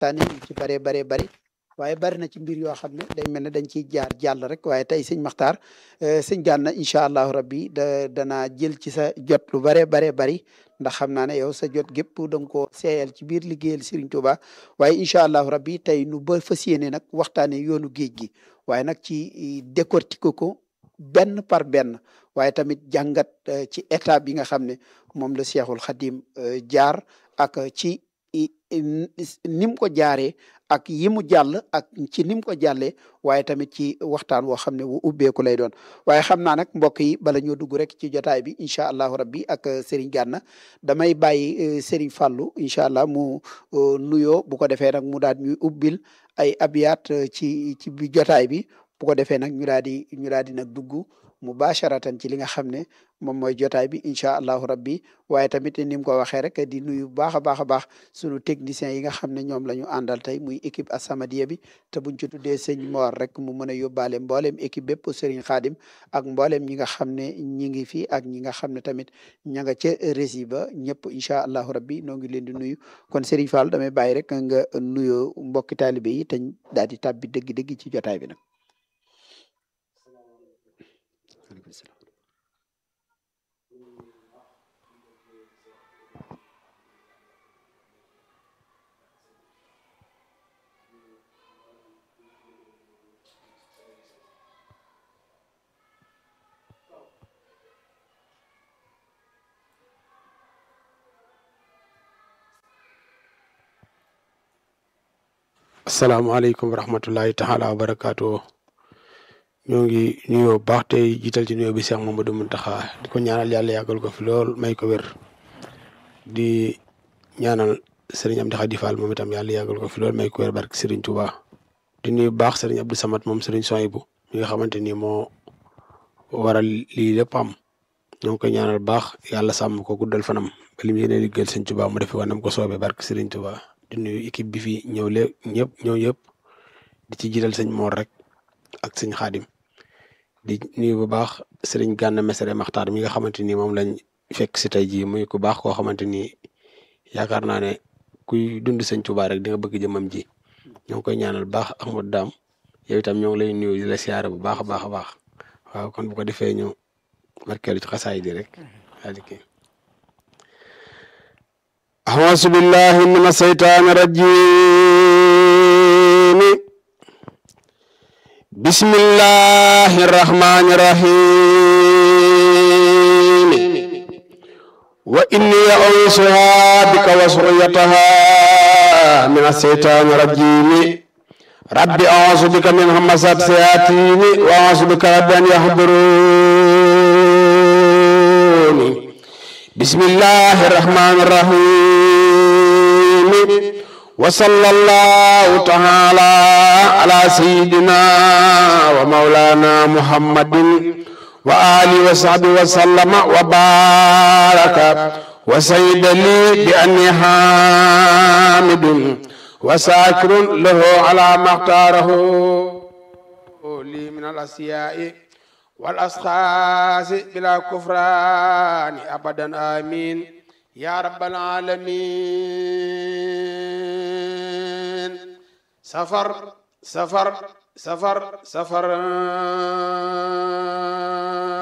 waxtaane yu ci baree baree bari waaye bari na ci mbir yoo xam ne day mel ne dañ ciy jaar jàll rek waaye tey sëñ Maxtaar sëñ Gana incha allahu rabbi da danaa jël ci sa jot lu baree baree bari ndax xam naa ne yow sa jot gépp da nga koo seeyal ci biir liggéeyal Serigne Touba waaye incha allahu rabbi tey nu ba fas yéene nag waxtaane yoonu géej gi waaye nag ci décortiquer ko benn par benn waaye tamit jàngat ci état bi nga xam ne moom la Cheikhul Khadim jaar ak ci ni mu ko jaaree ak yi mu jàll ak ci ni mu ko jàllee waaye tamit ci waxtaan woo xam ne wu ubbeeku lay doon waaye xam naa nag mbokk yi bala ñoo dugg rek ci jotaay bi incha allahu rabbi ak Serigne Gana damay bàyyi Serigne Fallou incha allah mu nuyoo bu ko defee nag mu daal ñuy ubbil ay abiyat ci ci bi jotaay bi bu ko defee nag ñu daal di ñu daal di nag dugg mubasharatan ci li nga xam ne moom mooy jotaay bi incha allahu rabbi waaye tamit ni mu ko waxee rek di nuyu bu baax a baax a baax sunu techniciens yi nga xam ne ñoom la ñu àndal tey muy équipe As-Samadiyya bi te buñ ci tuddee sëñ Mor rek mu mën a yóbbaale mbooleem équipe bépp Serigne Khadim ak mbooleem ñi nga xam ne ñi ngi fi ak ñi nga xam ne tamit ña nga ca rési ba ñëpp incha allahu rabbi noo ngi leen di nuyu kon Serigne Fall damay bàyyi rek nga nuyoo mbokki taalibe yi te daal di tàbbi dëgg-dëgg ci jotaay bi nag. asalaamaaleykum wa rahmatullahi taala wa barakaatu ñoo ngi nuyoo baax tey jiital ci nuyoo bi Cheikh Mamadou Muntaxa di ko ñaanal yàlla yàggal ko fi lool may ko wér di ñaanal sëriñ Amdi Xadi Fall moom itam yàlla yàggal ko fi lool may ko wér barke sëriñ Touba di nuyu baax sëriñ Abdou Samad moom sëriñ Soyibu mi nga xamante ni moo waral lii lépp am ñoo ngi koy ñaanal baax yàlla sàmm ko guddal fanam ba li mu yéene liggéeyal sëriñ Touba mu defe wanam ko soobee barke sëriñ Touba di nuyu équipe bi fi ñëw lépp ñëpp ñëw yëpp di ci jiital sëñ Mor rek ak sëñ Xaadim di nuyu bu baax sëriñ Gana Messere Maxtaar mi nga xamante ni moom lañ fekk si tey jii muy ku baax koo xamante ni yaakaar naa ne kuy dund sëñ Tuubaa rek di nga bëgg jëmam ji ñoo ngi koy ñaanal baax Ahmad Daam yow itam ñoo ngi lay nuyu di la siyaare bu baax a baax a baax waaw kon bu ko defee ñu markeelu ci xasaay di rek waa di kii أعوذ بالله من الشيطان الرجيم بسم الله الرحمن الرحيم وإني أعوذها بك وذريتها من الشيطان الرجيم رب أعوذ بك من همزات الشياطين وأعوذ بك رب أن يحضرون بسم الله الرحمن الرحيم وصلى الله تعالى على سيدنا ومولانا محمد وآله وصحبه وسلم وبارك وسيد لي بأني حامد وساكر له على ما اختاره لي من الأسياء والأشخاص بلا كفران أبدا آمين يا رب العالمين سفر سفر سفر سفر